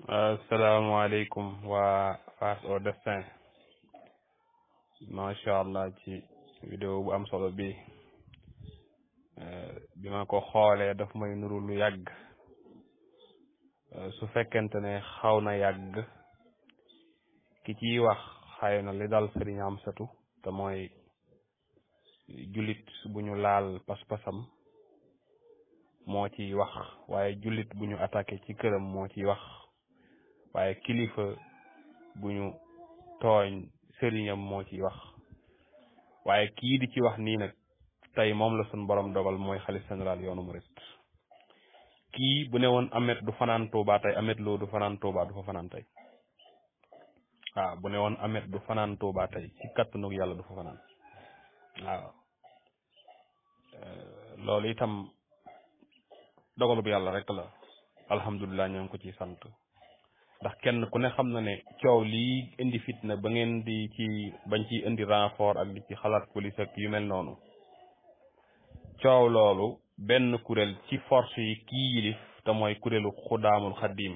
asalaamaaleykum waa Face au Destin macha allah ci vidéo bu am solo bi bi ma ko xoolee daf may nuru lu yàgg su fekkente ne xaw na yàgg ki ciy wax xëy na li dal sëriñ Amsatu te mooy jullit bu ñu laal pas-pasam moo ciy wax waaye jullit bu ñu attaqué ci këram moo ciy wax waaye kilifa bu ñu tooñ sëriñam moo ciy wax waaye kii di ci wax nii nag tey moom la suñ borom dogal mooy xalif général yoonu murit kii bu ne woon amet du fanaan Tuuba tey amet loo du fanaan Tuuba du fa fanaan tey waaw bu ne woon amet du fanaan Tuuba tey ci kattanu yàlla du fa fanaan waaw loolu itam dogalu bu yàlla rek la alhamdulilah ñoo ngi ko ci sant ndax kenn ku ne xam na ne coow lii indi fitna ba ngeen di ci bañ ci indi renfort ak di ci xalaat police ak yu mel noonu coow loolu benn kuréel ci force yi kii yilif te mooy kuréelu xudaamul xaddiim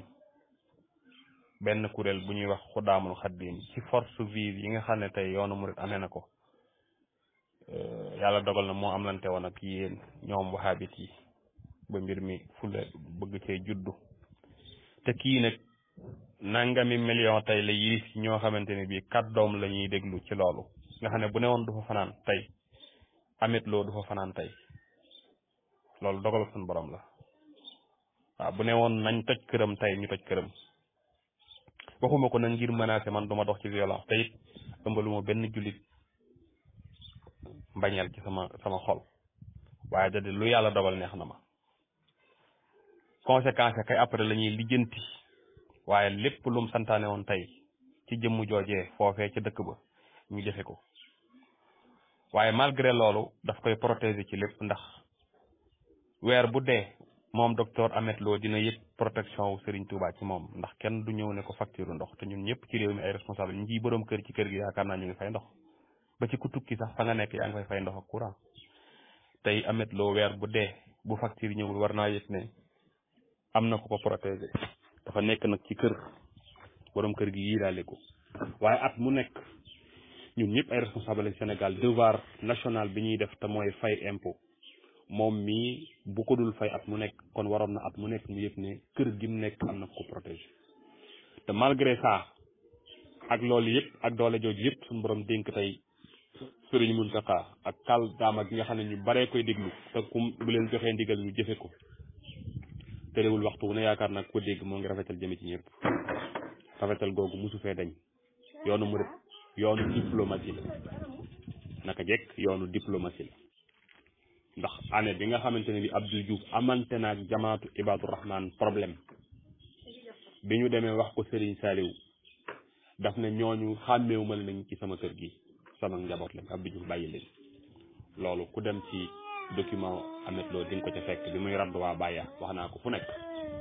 benn kuréel bu ñuy wax xudaamul xaddiim ci force vive yi nga xam ne tey yoonu murit amee na ko yàlla dogal na moo am lante woon ak yéen ñoom wahabit yi ba mbir mi fula bëgg cee juddu te kii nag nangami million tey la yilif ci ñoo xamante ne bii kàddoom la ñuy déglu ci loolu nga xam ne bu ne woon du fa fanaan tey amit loo du fa fanaan tey loolu dogal suñu borom la waaw bu ne woon nañ toj këram tey ñu toj këram waxuma ko nag ngir menacer man duma dox ci violence te it ëmbaluma benn jullit mbañeel ci sama sama xol waaye da lu yàlla dogal neex na ma conséquence kay après la ñuy lijjanti waaye lépp lum santaane woon tey ci jëmm joojee foofee ca dëkk ba ñu jëfe ko waaye malgré loolu daf koy protéger ci lépp ndax weer bu dee moom docteur Ameth Lo dina yëg protection wu Serigne Touba ci moom ndax kenn du ñëw ne ko facture ndox te ñun ñëpp ci réew mi ay responsable ñu ngi boroom kër ci kër gi yaakaar naa ñu ngi fay ndox ba ci ku tukki sax fa nga nekk yaa ngi fay fay ndox ak courant tey Ameth Lo weer bu dee bu facture ñëwul war naa yëg ne am na ko ko protéger dafa nekk nag ci kër borom kër gi yiiraale ko waaye at mu nekk ñun ñëpp ay responsable Sénégal devoir national bi ñuy def te mooy fay impôt moom mii bu ko dul fay at mu nekk kon waroon na at mu nekk mu yëg ne kër gi mu nekk am na ko protéger te malgré ça ak loolu yëpp ak doole jooju yëpp suñu borom dénk tey Sëriñ Muntaxa ak kàll daama gi nga xam ne ñu baree koy déglu te kum bu leen joxee ndigal ñu jëfe ko terewul waxtu wu ne yaakaar naa ko dégg moo ngi rafetal jëme ci ñëpp rafetal googu musu fee dañ yoonu murit yoonu diplomatie la naka jekk yoonu diplomatie la ndax année bi nga xamante ne bi Abdou Diouf amante naag jamaatu Ibadu Rahman problème bi ñu demee wax ko Serigne Saliou daf ne ñooñu xàmmeewu ma nañ ci sama kër gi sama njaboot lañ Abdou Diouf bàyyi leen loolu ku dem ci document Ameth Lo di nga ko ca fekk bi muy radd waa Baya wax naa ko fu nekk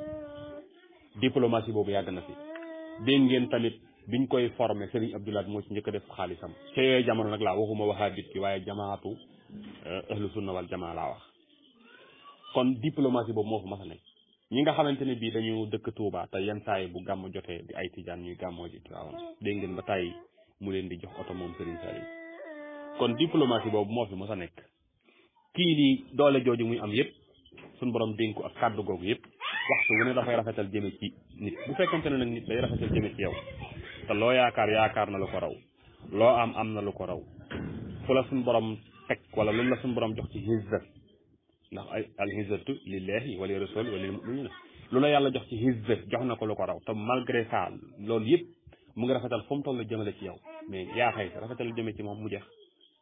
diplomatie boobu yàgg na fi dégg ngeen tamit biñ koy formé Serigne Abdoulaye moo ci njëkk a def xaalisam ca yooyu jamono nag laa waxuma wahabit bi waaye jamaatu ahlu sunna wal jamaa laa wax kon diplomatie boobu moo fa mas a nekk ñi nga xamante ne bii dañu dëkk Touba te yenn saa yi bu gàmm jotee di ay tijaan ñuy gàmmoo ji Tiwaawan dégg ngeen ba tàyyi mu leen di jox oto moom Serigne Saliou kon diplomatie boobu moo fi mas a nekk kii nii doole jooju muy am yëpp suñ borom dénk ko ak kàddu googu yëpp waxtu wu ne dafay rafetal jëme ci nit bu fekkente ne nag nit day rafetal jëme ci yow te loo yaakaar yaakaar na lu ko raw loo am am na lu ko raw fu la suñ borom teg wala lu la suñ borom jox ci hizza ndax ay al hizzatu lillahi wali rasul wali muminina lu la yàlla jox ci hizza jox na ko lu ko raw te malgré ça loolu yëpp mu ngi rafetal fu mu toll jëmale ci yow mais yaa xëy rafetal jëme ci moom mu jeex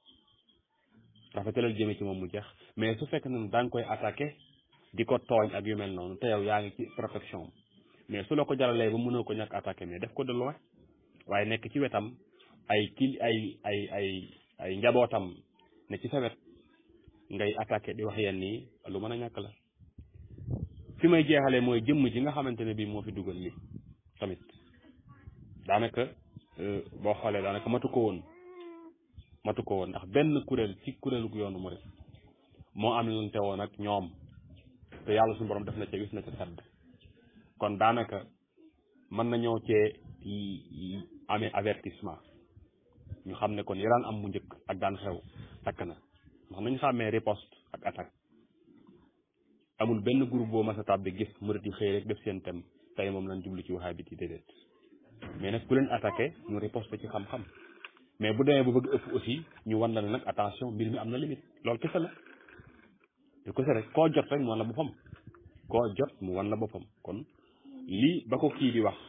rafetalal jëme ci moom mu jeex mais su fekk ne da nga koy attaqué di ko tooñ ak yu mel noonu te yow yaa ngi ci protection mais su la ko jaralee ba mënoo ko ñàkk attaqué mais def ko de loin waaye nekk ci wetam ay kil ay ay ay ay njabootam ne ci sa wet ngay attaqué di wax yenn nii lu mën a ñàkk la fi may jeexalee mooy jëmm ji nga xamante ne bii moo fi dugal li tamit daanaka boo xoolee daanaka matu ko woon matu ko woon ndax benn kuréel ci kuréelu yoonu murit moo am lante woon ak ñoom te yàlla suñu borom def na ca gis na ca sedd kon daanaka mën nañoo cee amee avertissement ñu xam ne kon yi daan am mu njëkk ak daan xew takk na ndax nañu xàmmee riposte ak attaque amul benn groupe boo mas a tàbbi gis murit yi xëy rek def seen thème tey moom lañ jublu ci waxaa bi ci déedéet mais nag ku leen attaqué ñu riposte ci xam-xam mais bu demee bu bëgg ëpp aussi ñu wan la ne nag attention mbir mi am na limite loolu kese la lu kese rek koo jot rek mu wan la boppam koo jot mu wan la boppam kon lii ba ko kii di wax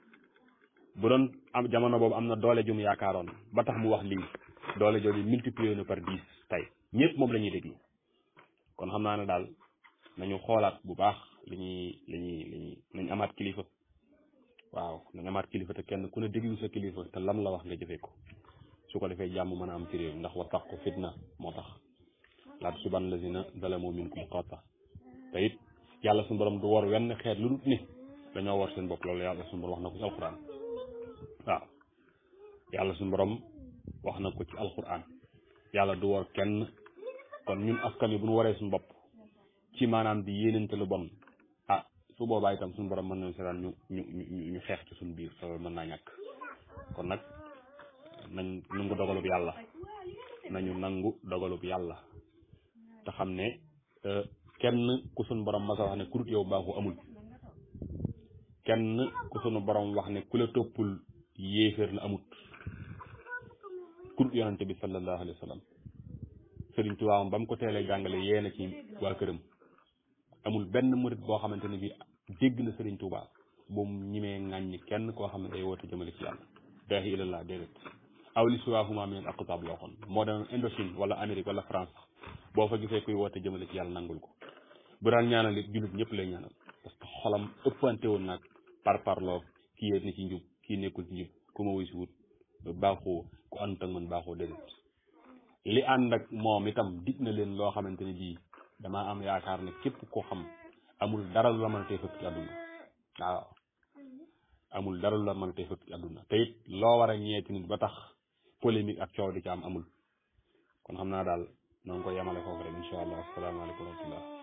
bu doon am jamono boobu am na doole jum yaakaaroon ba tax mu wax lii doole jooju multiplié na par dix tey ñëpp moom la ñuy déglu kon xam naa ne daal nañu xoolaat bu baax li ñuy li ñuy li ñuy nañ amaat kilifa waaw nañ amaat kilifa te kenn ku ne déglu sa kilifa te lam la wax nga jëfee ko su ko defee jàmm mën a am ci réew ndax wa taqu fitna moo tax laa tusiibanna lazina zalamu minkum xaassa te it yàlla suñu borom du war wenn xeet lu dul ni dañoo war seen bopp loolu yàlla suñu borom wax na ko ci alquran waaw yàlla suñu borom wax na ko ci alquran yàlla du war kenn kon ñun askan wi bu ñu waree suñu bopp ci maanaam di yéenante lu bon ah su boobaa itam suñu borom mën nañu seetaan ñu ñu ñu ñu xeex ci suñu biir loolu mën naa ñàkk kon nag nañ nangu dogalub yàlla nañu nangu dogalub yàlla te xam ne kenn ku suñu borom masa wax ne kurut yow baaxu amul kenn ku suñu borom wax ne ku la toppul yéeféer la amut kurut yonante bi sallallahu alayhi wa sallam sëriñ Tuubaa ba mu ko teelee jàngale yee na ci waa këram amul benn murit boo xamante ne bi dégg na sëriñ Tuubaa bu mu ñimee ŋàññi kenn koo xam ne day woote jëmale ci yàlla daahi ilallah déedéet aw li siwaahuma min al aqtaab loo xoon moo doon Indochine wala Amérique wala France boo fa gisee kuy woote jëmale ci yàlla nangul ko bu daan ñaanal it jullit ñëpp lay ñaanal parce que xolam ëppante woon nag par parloo kii yéet ni ci njub kii nekkul ci njub ku ma wuy si wut baaxoo ku ànd ak man baaxoo déedéet li ànd ak moom itam dig na leen loo xamante ne bii damaa am yaakaar ne képp koo xam amul dara lu la mën a tee fëkk ci àdduna waaw amul dara lu la mën a tee fëkk ci àdduna te it loo war a ñeeti nit ba tax polémique ak coow di ci am amul kon xam naa daal noo ngi ko yemale foofu rek incha allah asalaamaaleykum wa rahmatullah